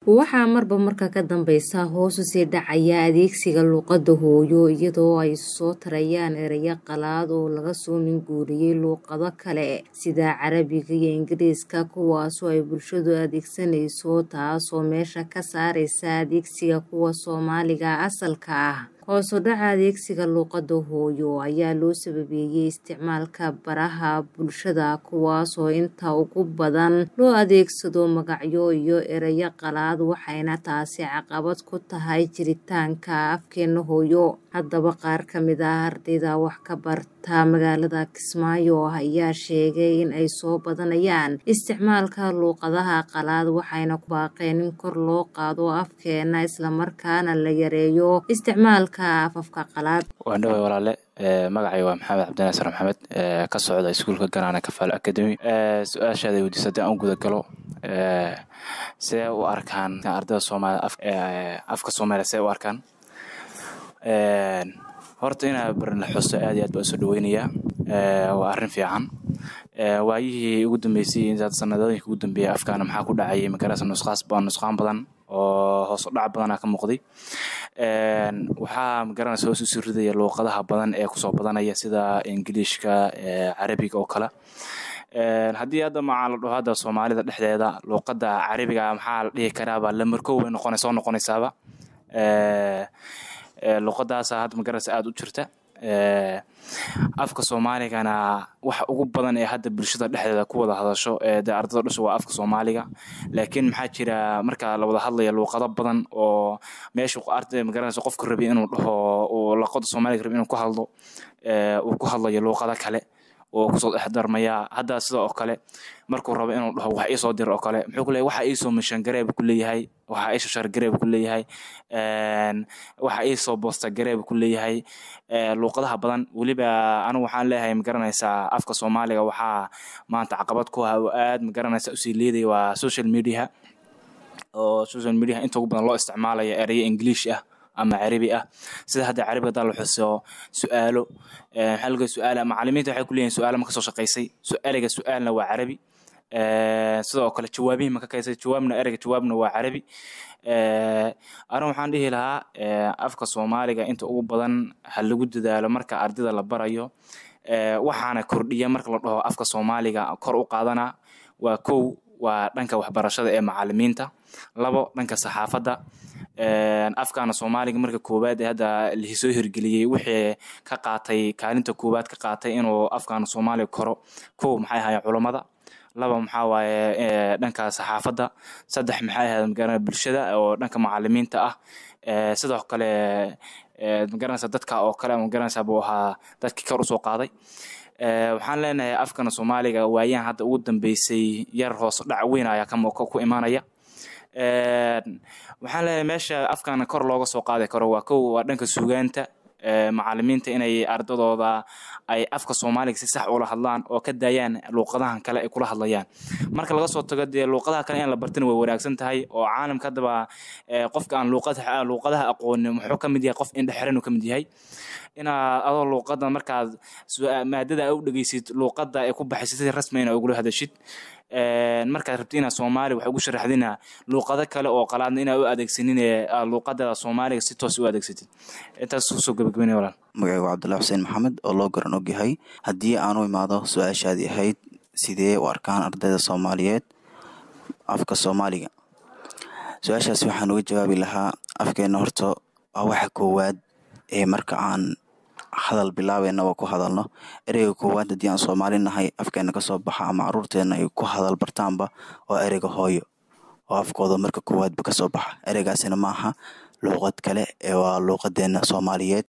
waxaa marba marka ka dambeysa hoos usii dhacaya adeegsiga luuqada hooyo iyadoo ay soo tarayaan ereyo qalaad oo laga soo minguuriyey luuqado kale sida carabiga iyo ingiriiska kuwaasoo ay bulshadu adeegsanayso taasoo meesha ka saareysa adeegsiga kuwa soomaaliga asalka ah hoos u dhaca adeegsiga luuqada hooyo ayaa loo sababeeyey isticmaalka baraha bulshada kuwaasoo inta ugu badan loo adeegsado magacyo iyo ereyo qalaad waxayna taasi caqabad ku tahay jiritaanka afkeena hooyo haddaba qaar ka mid ah ardayda wax ka barta magaalada kismaayo ayaa sheegay in ay soo badanayaan isticmaalka luuqadaha qalaad waxayna ku baaqeen in kor loo qaado afkeena islamarkaana la yareeyo isticmaalka afafka qalaad waan dhaway walaale magacay waa maxamed cabdinasar maxamed ka socda iskuulka ganaana kafaal academy su-aashaada weydiisa hadii aan guda galo see u arkaan ardayda soomaaliya afka soomaaliya see u arkaan horta inaa barin la xuso aad iyo aad baan usoo dhaweynayaa waa arrin fiican waayihii ugu dambeysay sanadooyinka ugu dambeeyay afkaana maxaa ku dhacayay magarasa nusqaas nusqaan badan oo hoos u dhac badanaa ka muuqday waxaa magaranaysa hoos usii ridaya luuqadaha badan ee kusoo badanaya sida ingiliishka carabiga oo kale haddii hadda maxaa la dhaho hadda soomaalida dhexdeeda luuqada carabiga maxaa la dhihi karaaba lamarkow way noqona soo noqonaysaaba luuqadaasa hadda magaranaysa aada u jirta afka soomaaligana waxa ugu badan ee hadda bulshada dhexdeeda ku wada hadasho de ardada dhusha waa afka soomaaliga laakiin maxaa jira marka la wada hadlaya luuqado badan oo meesha arday magaranaysa qofka rabi inuu dhaho uu luuqada soomaaliga rabi inuu ku hadlo uu ku hadlayo luuqado kale oo kusoo dhex darmaya hadda sida oo kale markuu rabo inuu dhaho wax iisoo dir oo kale muxuu ku leeyahay waxa iisoo mishan gareeb ku leeyahay waxa iisoo shar gareeb ku leeyahay waxa iisoo boosta gareeb ku leeyahay luuqadaha badan weliba anigu waxaan leeyahay magaranaysaa afka soomaaliga waxaa maanta caqabad ku ah oo aad magaranaysa usii leeday waa social media oo social media inta ugu badan loo isticmaalayo ereyo english ah ama carabi ah sida hadda carabi hadaa la xuso su-aalo maxaa laga su-aala macalimiinta waxay ku leeyihin su-aalo ma kasoo shaqaysay su-aaliga su-aalna waa carabi sidoo kale jawaabihii ma ka kaysay jawaabna ereyga jawaabna waa carabi anigu waxaan dhihi lahaa afka soomaaliga inta ugu badan ha lagu dadaalo marka ardayda la barayo waxaana kordhiya marka la dhaho afka soomaaliga kor u qaadana waa kow waa dhanka waxbarashada ee macalimiinta labo dhanka saxaafadda afkaana soomaaliga marka koowaad ee hadda lahisoo hirgeliyey wixii ka qaatay kaalinta koowaad ka qaatay inuu afkaana soomaaliga koro kow maxay ahaayeen culammada laba maxaa waaye dhanka saxaafadda saddex maxay ahayd magara bulshada oo dhanka macalimiinta ah sidoo kale magaranaysa dadka oo kale magaranaysa buu ahaa dadkii kor usoo qaaday waxaan leenahay afkana soomaaliga waayaan hadda ugu dambeysay yar hoos dhac weyn ayaa ku imaanaya waxaan leeyahay meesha afkana kor looga soo qaadi karo waa kow waa dhanka sugaanta macalimiinta inay ardadooda ay afka soomaaliga si sax ula hadlaan oo ka daayaan luuqadahan kale ay kula hadlayaan marka laga soo tago dee luuqadaha kale in la bartana way wanaagsan tahay oo caalamka haddaba qofka aan luuqadaha aqoonin muxuu ka mid yahay qof indhexeran uu ka mid yahay inaad adoo luuqada markaad maadada u dhegeysid luuqada ay ku baxaysid si rasmi ina ugula hadashid markaad rabti inaad soomaali wax ugu sharaxdina luuqado kale oo qalaadna inaad u adeegsanin luuqadada soomaaliga si toos u adeegsatid intaas kusoo gabagabeynaya walaal magacaygu cabdullahi xuseen maxamed oo loo garan og yahay haddii aan u imaado su-aashaadii ahayd sidee u arkaan ardayda soomaaliyeed afka soomaaliga su-aashaas waxaan uga jawaabi lahaa afkeena horta waa waxa koowaad ee marka aan hadal bilaabeynaba ku hadalno ereyga koowaad haddii aan soomaali nahay afkeena kasoo baxa ama caruurteena ay ku hadal bartaanba waa ereyga hooyo oo afkooda marka koowaadba kasoo baxa ereygaasina maaha luuqad kale ee waa luuqadeena soomaaliyeed